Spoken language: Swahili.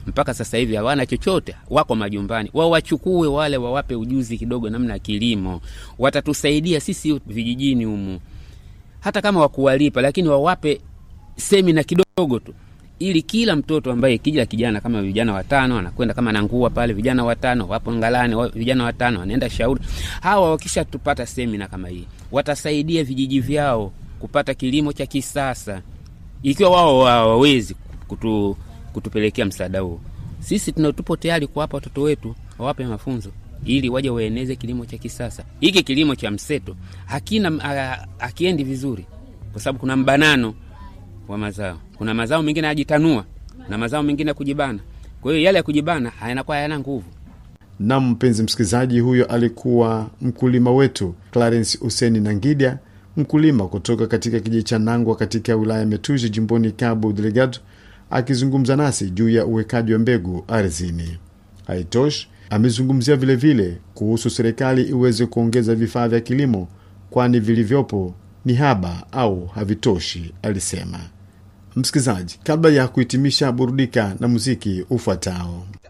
mpaka sasa hivi hawana chochote, wako majumbani. Wao wachukue wale, wawape ujuzi kidogo namna ya kilimo, watatusaidia sisi vijijini humu, hata kama wakuwalipa, lakini wawape semina kidogo tu ili kila mtoto ambaye kija kijana kama vijana watano anakwenda kama nangua pale, vijana watano wapo Ngalani, wa- vijana watano wanaenda Shauri. Hawa wakisha tupata semina kama hii, watasaidia vijiji vyao kupata kilimo cha kisasa, ikiwa wao hawawezi kutu, kutupelekea msaada huo. Sisi tuna tupo tayari kuwapa watoto wetu, wawape mafunzo ili waje waeneze kilimo cha kisasa. Hiki kilimo cha mseto hakina ha- hakiendi vizuri, kwa sababu kuna mbanano wa mazao. Kuna mazao mengine yajitanua na mazao mengine ya kujibana. Kwa hiyo yale ya kujibana yanakuwa hayana nguvu. na mpenzi msikilizaji, huyo alikuwa mkulima wetu Clarence Huseni Nangida, mkulima kutoka katika kijiji cha Nangwa katika wilaya ya Metuzi jimboni Cabo Delgado, akizungumza nasi juu ya uwekaji wa mbegu ardhini. Haitoshi, amezungumzia vilevile kuhusu serikali iweze kuongeza vifaa vya kilimo, kwani vilivyopo ni haba au havitoshi, alisema. Msikilizaji, kabla ya kuhitimisha, burudika na muziki ufuatao.